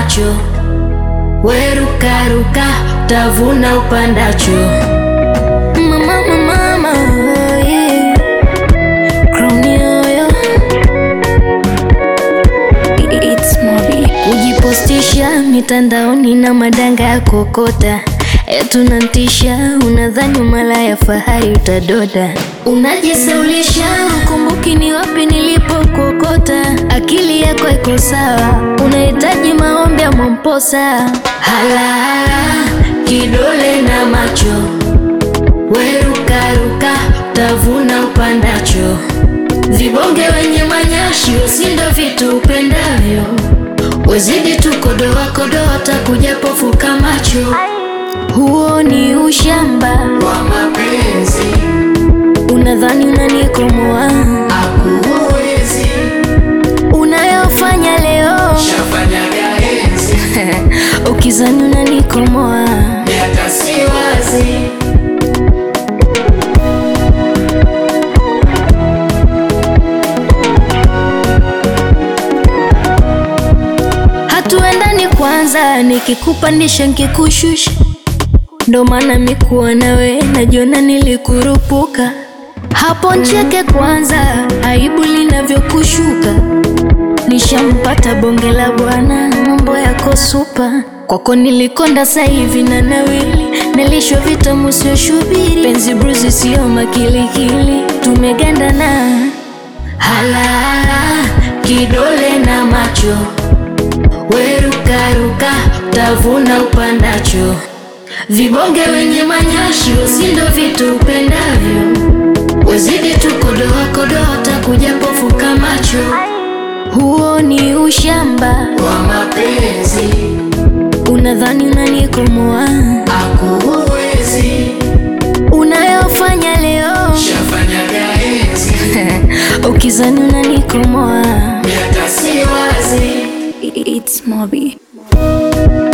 macho, werukaruka utavuna upandacho. Mama, mama, mama, yeah. Crown yoyo. It's Mobi. Kujipostisha mitandaoni na madanga ya kokota tunantisha, unadhani mala ya fahari utadoda, unajisaulisha, ukumbuki ni wapi nilipokokota. Akili yako iko sawa, unahitaji maombi ya Mwamposa. Halahala kidole na macho, werukaruka utavuna upandacho. Vibonge wenye manyashi, usindo vitu upendavyo, wezidi tu kodoa kodoa, takuja pofuka macho. Huo ni ushamba wa mapenzi, unadhani unanikomoa, akuwezi unayofanya leo shafanyaga enzi, ukizani unanikomoa. miaka si wazi Hatuendani kwanza, nikikupandisha nkikushusha, ndo maana mikuwa nawe najiona nilikurupuka. Hapo ncheke kwanza, aibu linavyokushuka. Nishampata bonge la bwana, mambo yako supa. Kwako nilikonda sasa hivi na nawili, nalishwa vitamu sio shubiri, penzi bruzi sio makilikili, tumegandana halahala, kidole na macho werukaruka utavuna upandacho. Vibonge wenye manyashi, usindo vitu upendavyo, wezidi tu kodoa kodoa, takuja pofuka macho. Huo ni ushamba, wa mapenzi, unadhani unanikomoa, akuwezi unayofanya leo shafanyaga enzi, ukizani unanikomoa. miaka si wazi It's Mobi.